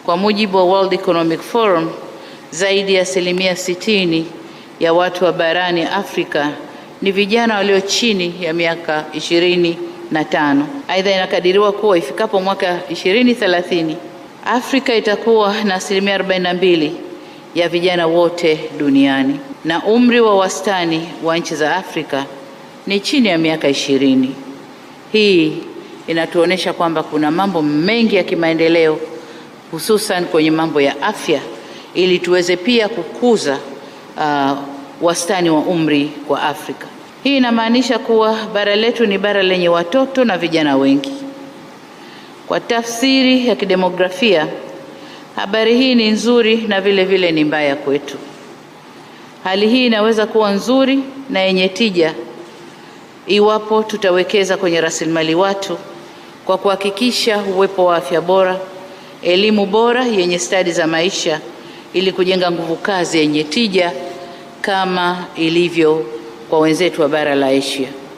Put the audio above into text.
Kwa mujibu wa World Economic Forum, zaidi ya asilimia sitini ya watu wa barani Afrika ni vijana walio chini ya miaka ishirini na tano. Aidha, inakadiriwa kuwa ifikapo mwaka 2030 Afrika itakuwa na asilimia 42 ya vijana wote duniani na umri wa wastani wa nchi za Afrika ni chini ya miaka ishirini. Hii inatuonyesha kwamba kuna mambo mengi ya kimaendeleo hususan kwenye mambo ya afya ili tuweze pia kukuza uh, wastani wa umri kwa Afrika. Hii inamaanisha kuwa bara letu ni bara lenye watoto na vijana wengi. Kwa tafsiri ya kidemografia, habari hii ni nzuri na vile vile ni mbaya kwetu. Hali hii inaweza kuwa nzuri na yenye tija iwapo tutawekeza kwenye rasilimali watu kwa kuhakikisha uwepo wa afya bora, elimu bora yenye stadi za maisha ili kujenga nguvu kazi yenye tija kama ilivyo kwa wenzetu wa bara la Asia.